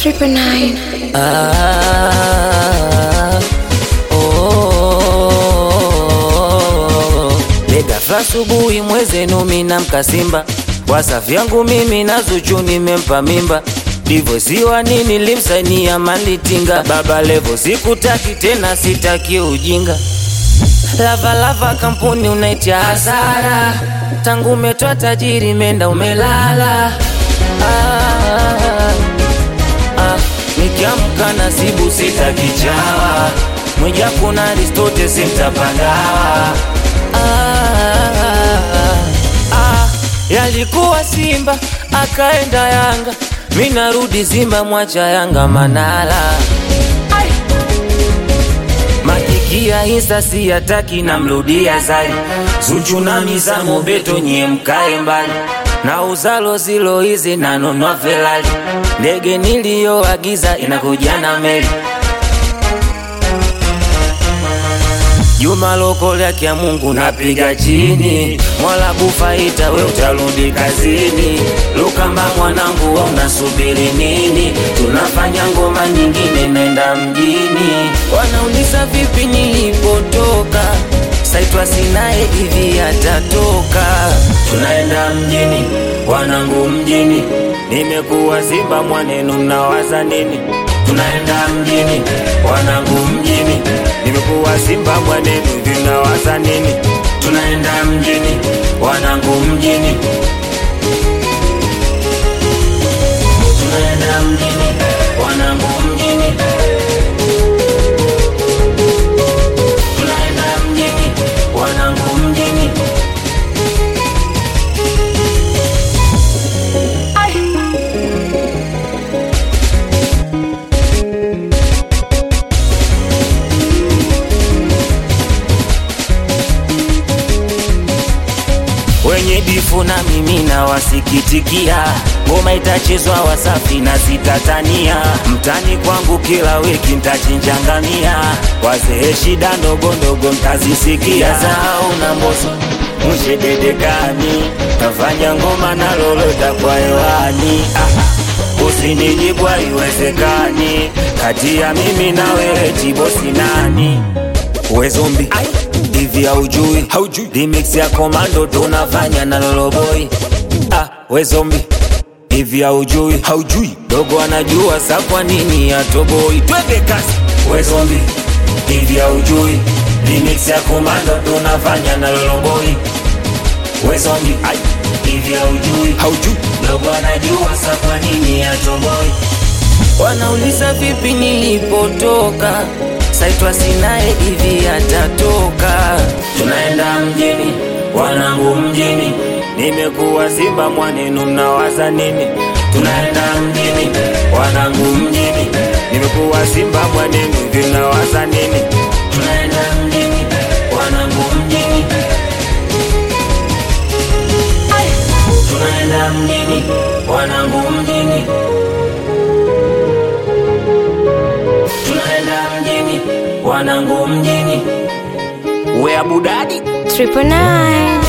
Triple nine. Ah, oh, Legafa asubuhi mwezenu mina mkasimba wasa vyangu mimi na Zuchu nimempa mimba divosiwa nini limsainia malitinga baba levo sikutaki tena sitaki ujinga lavalava kampuni unaitia hasara tangu umetoa tajiri menda umelala ah, Ah, nikiamka nasibu sitakichawa mwija kuna Aristote simtapangawa ah, ah, yalikuwa Simba akaenda Yanga, mi narudi Simba mwacha Yanga Manala Ai. Makikia Insta siyataki namrudia Zari Zuchu na Mizamo Beto nyie mkae mbali na uzalo zilo hizi nanunua Ferrari ndege niliyoagiza inakuja na meli Juma lokole yake ya Mungu napiga chini, Mola kufaita we utarudi kazini. Lukamba mwanangu, wa unasubiri nini? Tunafanya ngoma nyingine, nenda mjini. Wanauliza vipi nilipotoka, saitwa sinaye hivi atatoka. Tunaenda mjini, wanangu mjini, nimekuwa Simba mwanenu, mnawaza nini? Tunaenda mjini, wanangu mjini, nimekuwa Simba mwanenu, vinawaza nini? Tunaenda mjini, wanangu mjini, tunaenda mjini, wanangu mjini, tunaenda mjini, wanangu mjini. wenye difu na mimi na wasikitikia, ngoma itachezwa Wasafi na sitatania, mtani kwangu kila wiki ntachinjangamia, wazee shida ndogo ndogo mtazisikia, zao na mboso mshededekani, tafanya ngoma na lolota kwa hewani ah. Usinijibu haiwezekani, kati ya mimi na wewe tibosi nani? We zombi hivi haujui haujui remix ya komando tunafanya na loloboi ah, we zombi hivi haujui haujui dogo anajua sa kwa nini atoboi twende kasi we zombi hivi haujui remix ya komando tunafanya na loloboi we zombi ai hivi haujui haujui dogo anajua sa kwa nini atoboi Wanauliza vipi nilipotoka, saitwa sinaye hivi atatoka. Tunaenda mjini, wanangu mjini, nimekuwa Simba mwanenu, mnawaza nini? Tunaenda mjini, wanangu mjini, nimekuwa Simba mwanenu, hivi mnawaza nini? Tunaenda mjini, wanangu mjini, tunaenda mjini, wanangu mjini. tunaenda mjini, wanangu mjini, we Abu Dadi Triple nine.